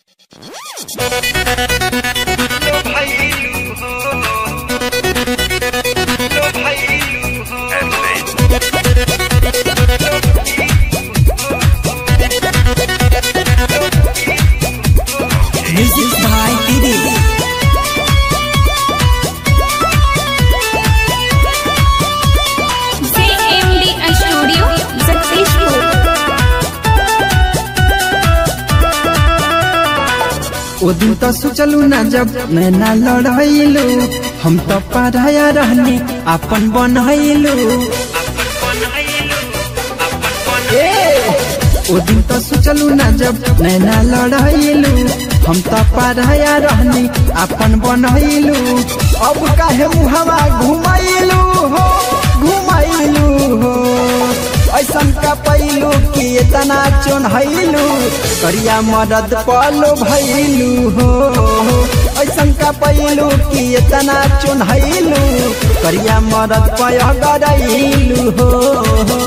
लो भैलू हो लो भैलू हो Music by Didi. JMD Studio successful. ओ दिन तो सोचलू ना जब नैना लड़ैलू हम तो पढ़ाया रहनी अपन बनैलू ए ओ दिन तो सोचलू ना जब नैना लड़ैलू हम तो पढ़ाया रहनी अपन बनैलू अब काहे मुहवा घुमैलू हो घुमैलू हो ऐसन का पैलू कि इतना चोन्हैलू करिया मदद पलो भैलू हो ऐसन का पैलू कि इतना चोन्हैलू करिया मदद पय गरैलू हो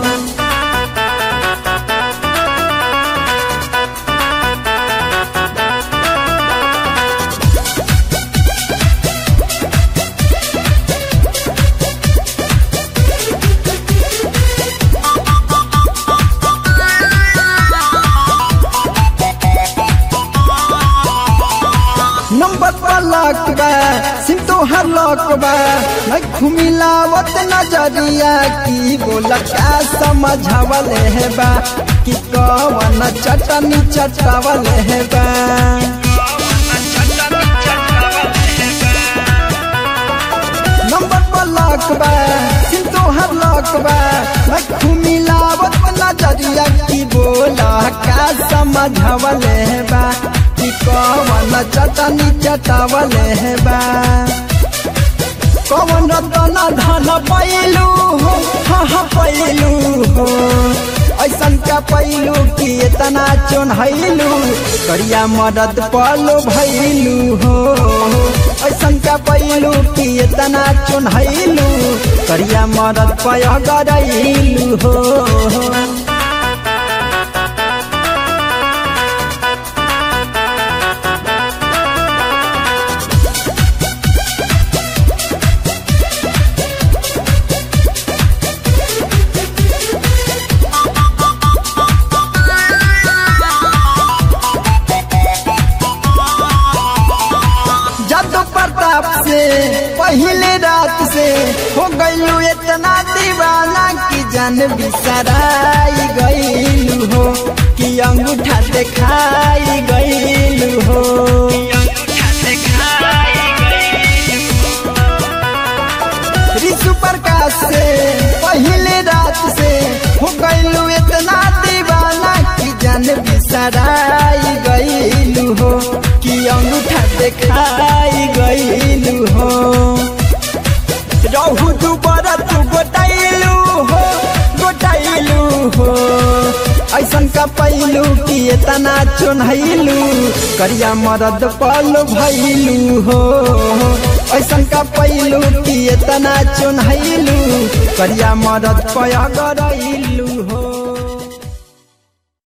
नंबर पर लक बा सिम तो हर लक बा मैं घुमिलावत नजरिया की बोला क्या समझावल है बा कि कवन चटनी चटावल है बा नंबर पर लक बा सिम तो हर लक बा मैं घुमिलावत नजरिया की बोला क्या समझावल है बा कि कवन चटनी चटावल है बा कवन रतन धन पैलू हो हाँ हाँ पैलू हो ऐसन का पैलू कि इतना चोन्हैलू करिया मदद पलो भैलू हो ऐसन का पैलू कि इतना चोन्हैलू करिया मदद पय गरैलू हो जादू प्रताप से पहले रात से हो गईलू इतना दीवाना कि जान बिसराई गईलू हो कि अंगूठा दिखाई गईलू हो ऋषु प्रकाश से पहले रात से हो गईलू इतना दीवाना कि जान बिसराई गईलू हो कि अंगूठा दिखाई गईलू हो रहू दुबर तू गोटाइलू हो गोटाइलू हो ऐसन का पैलू कि इतना चोन्हैलू करिया मरद पल भैलू हो ऐसन का पैलू कि इतना चोन्हैलू करिया मरद पय गरैलू हो